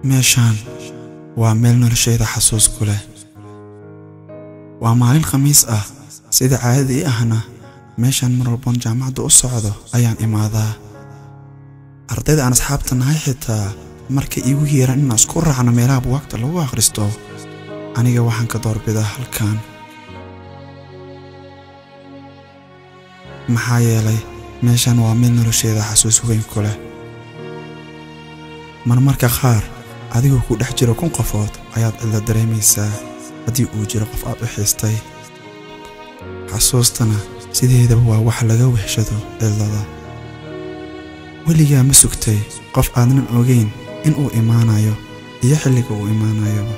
meeshaan waa meel noloshayda xasuus ku leh waa maalin khamiis ah sida caadadii ahna meeshaan mar walboon jaamacadda u socdo ayaan imaadaa ardayda aan asxaabta nahay xitaa markay iigu yeeraan inaan isku raacno meelaha buwaagta lagu akhristo aniga waxaan ka doorbidaa halkan maxaa yeelay meeshaan waa meel nolosheeda xasuus weyn ku leh marmarka qaar adigoo ku dhex jiro kun qofood ayaad cidla dareemaysaa haddii uu jiro qof aad u xiistay xasuustana sideedaba waa wax laga wehshado cidlada weligaa ma sugtay qof aadnan ogayn in uu imaanayo iyo xilliga uu imaanayoba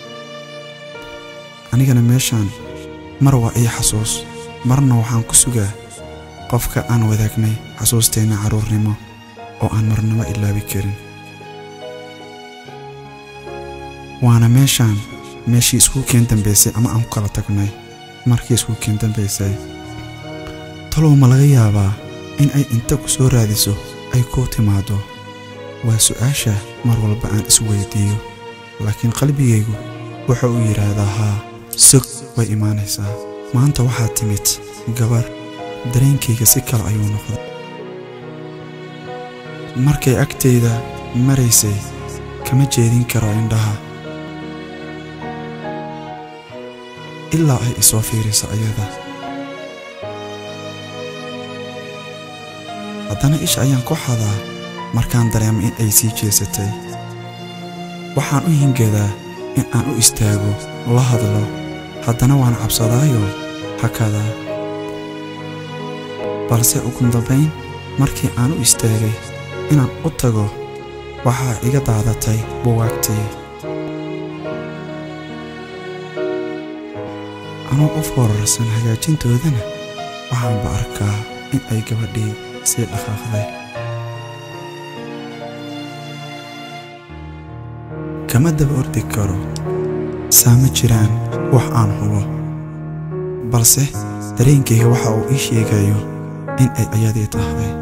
anigana meeshaan mar waa ii xasuus marna waxaan ku sugaa qofka aan wadaagnay xasuusteenna carruurnimo oo aan marnaba ilaabi karin waana meeshaan meeshii iskuulkeen dambaysay ama aan ku kala tagnay markii iskuulkeen dambaysay talow ma laga yaabaa in ay inta ku soo raadiso ay kuu timaaddo waa su'aasha mar walba aan isweydiiyo laakiin qalbigaygu wuxa uu yidhaahdaa haa sog way imaanaysaa maanta waxaad timid gabar dareenkayga si kale ayuu noqday markay agtayda maraysay kama jeedin karo indhaha ilaa ay isoo fiiriso ayada haddana isha ayaan ku xadaa markaan dareemo in ay sii jeesatay waxaan u hingadaa in aan u istaago la hadlo haddana waan cabsadaayo hakadaa balse ugu dambayn markii aan u istaagay inaan u tago waxaa iga daadatay buwaagtii anuu u foorarsan hagaajintoodana waxaanba arkaa in ay gabadhii sii dhaqaaqday kama daba ordi karo saa ma jiraan wax aan hubo balse dareenkayga waxa uu ii sheegayo in ay ayadii tahay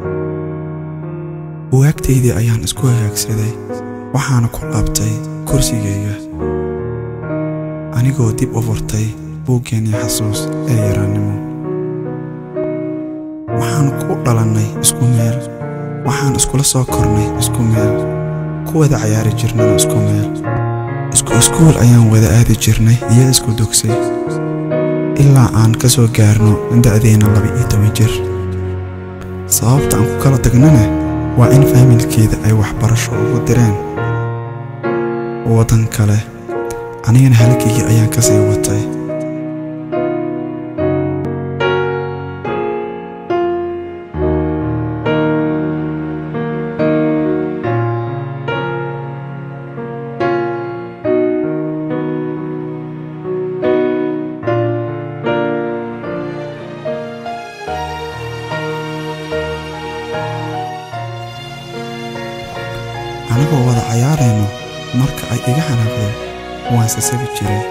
buwaagtaydii ayaan isku hagaagsaday waxaana ku laabtay kursigayga anigoo dib u furtay buuggeennii xasuus ee yaraannimo waxaan ku dhalannay isku meel waxaan iskula soo kornay isku meel ku wada cayaari jirnana isku meel isku iskuul ayaan wada aadi jirnay iyo isku dugsay ilaa aan ka soo gaarno da'deenna laba-iyo toban jir sababta aan ku kala tagnana waa in faamilkeeda ay waxbarasho ugu direen waddan kale anigana halkaygii ayaan ka sii watay anagoo wada cayaarayno marka ay iga xanaaqdo waan sasabi jiray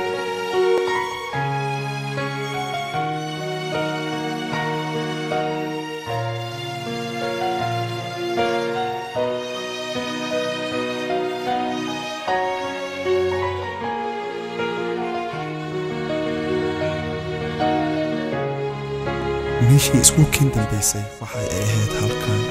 meeshii iskuulkiin dambaysay waxay ay ahayd halkan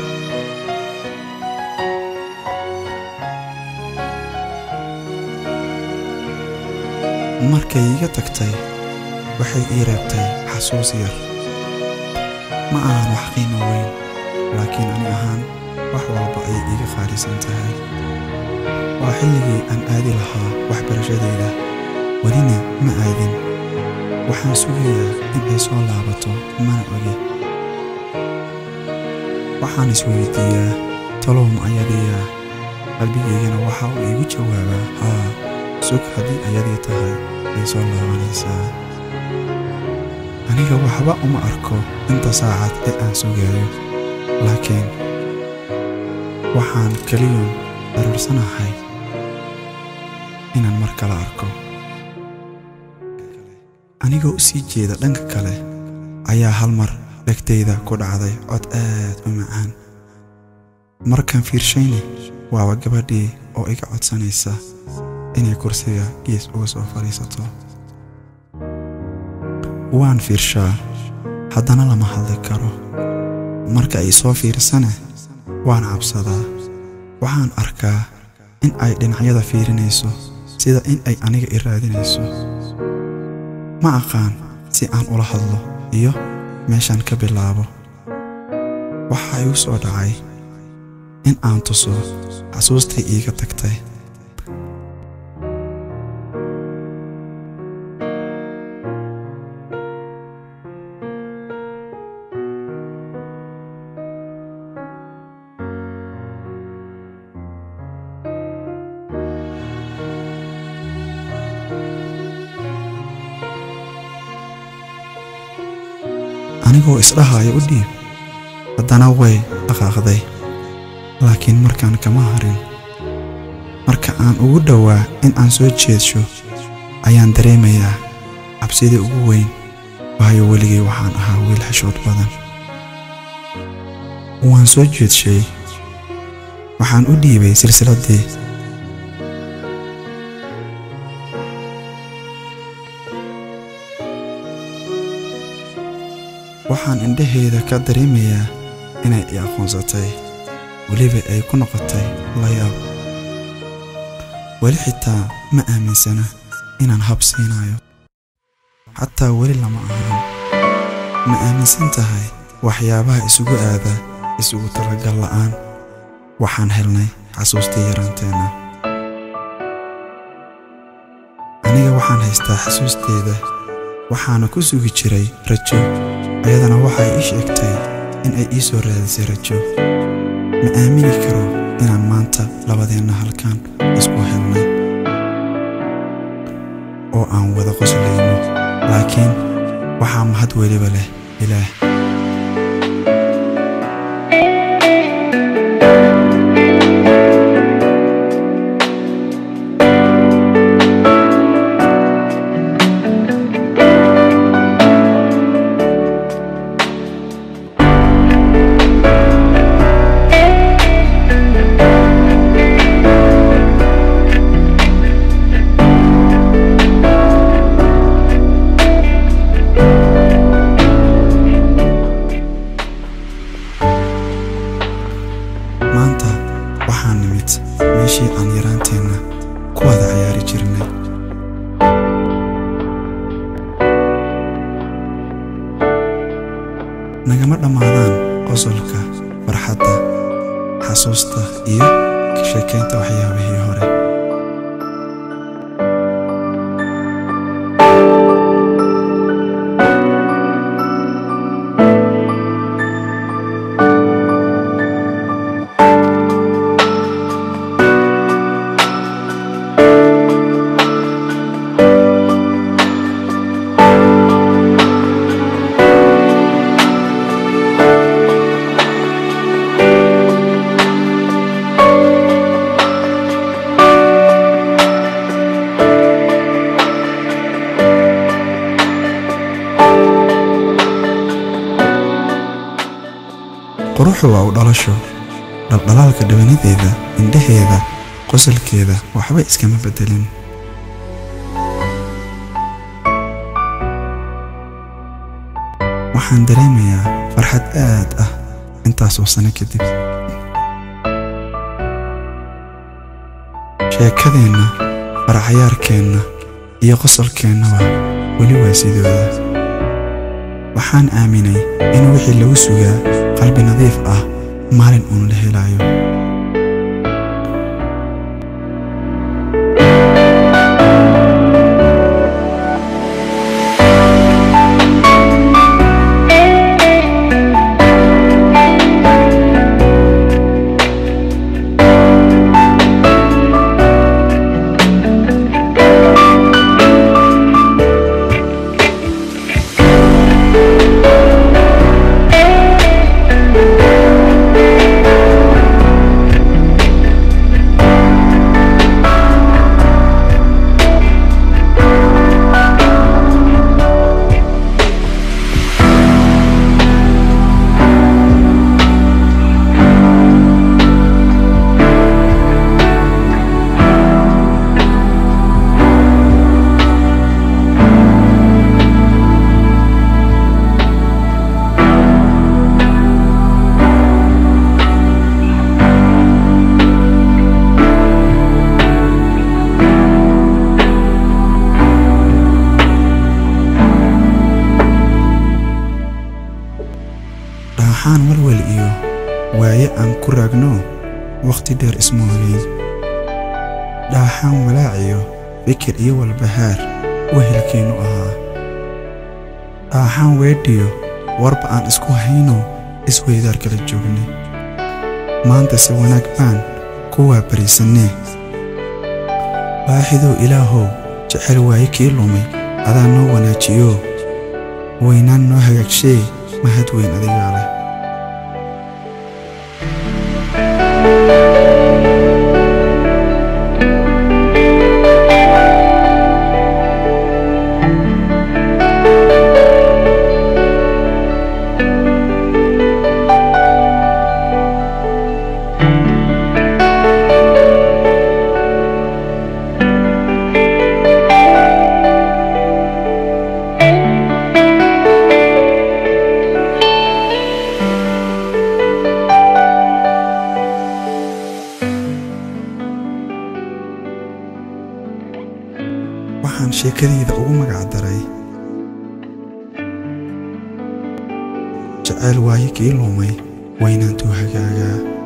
markay iga tagtay waxay ii reebtay xasuus yar ma ahan wax qiimo weyn laakiin ani ahaan wax walba ayay iiga qaalisan tahay waa xilligii aan aadi lahaa waxbarashadayda welina ma aadin waxaan sugayaa in ay soo laabato mana ogi waxaan isweydiiyaa talow ma ayadiiya qalbigaygana waxa uu iigu jawaabaa haa sug haddii ayadii tahay way soo laabanaysaa aniga waxba uma arko inta saacad ee aan sugaayo laakiin waxaan keliyun daruursanahay inaan mar kale arko anigoo u sii jeeda dhanka kale ayaa hal mar dhegtayda ku dhacday cod aad u macaan markaan fiirshayna waaba gabadhii oo iga codsanaysa inay kursiga gees uga soo fadhiisato waan fiirshaa haddana lama hadli karo marka ay soo fiirsane waan cabsadaa waxaan arkaa in ay dhinacyada fiirinayso sida in ay aniga i raadinayso ma aqaan si aan ula hadlo iyo meeshaan ka bilaabo waxaa igu soo dhacay in aan tuso xasuustay iiga tagtay anigoo isdhahaya u dhiib haddana way dhaqaaqday laakiin markaan kama harin marka aan ugu dhowaa in aan soo jeedsho ayaan dareemayaa cabsidii ugu weyn waayo weligay waxaan ahaa wiil xishood badan waan soo jeedshay waxaan u dhiibay silsiladdii waxaan indhaheeda ka dareemayaa inay i aqoonsatay weliba ay ku noqotay layaab weli xitaa ma aaminsana inaan hab siinayo xataa weli lama ahan ma aaminsan tahay waxyaabaha isugu aada isugu talagal la'aan waxaan helnay xasuustii yaraanteenna aniga waxaan haystaa xasuusteeda waxaana ku sugi jiray rajo ayadana waxay ii sheegtay in ay ii soo raadisay rajo ma aamini karo inaan maanta labadeenna halkan isku helnay oo aan wada qoslayno laakiin waxaa mahad weliba leh ilaah maanta waxaan nimid meeshii aan yaraanteenna ku wada ciyaari jirnay nagama dhammaadaan qosolka farxadda xasuusta iyo ka sheekaynta waxyaabihii hore quruxu waa u dhalasho dhaldhalaalka dhawanadeeda indhaheeda qosolkeeda waxba iskama beddelin waxaan dareemayaa farxad aad ah intaasoo sano kadib sheekadeenna faraxyaarkeenna iyo qosolkeennaba weli waa sidooda waxaan aaminay in wixii lagu sugaa qalbi nadiif ah maalin uun la helayo waxaan walwal iyo waaye aan ku raagno wakhti dheer isma hogeyn dhaaxaan walaaciyo fikir iyo walbahaar wehelkeennu ahaa dhaaxaan weedhiyo warba aan isku hayno isweydaar kala joognay maanta si wanaag baan kuwaa bariisannee waaxidow ilaahow jecel waaye kii lumay adaa noo wanaajiyo waynaan noo hagaagshee mahad weyn adigaa leh waxaan sheekadayda ugu magac daray jeceyl waaye kii lumay waynaantuu hagaagaa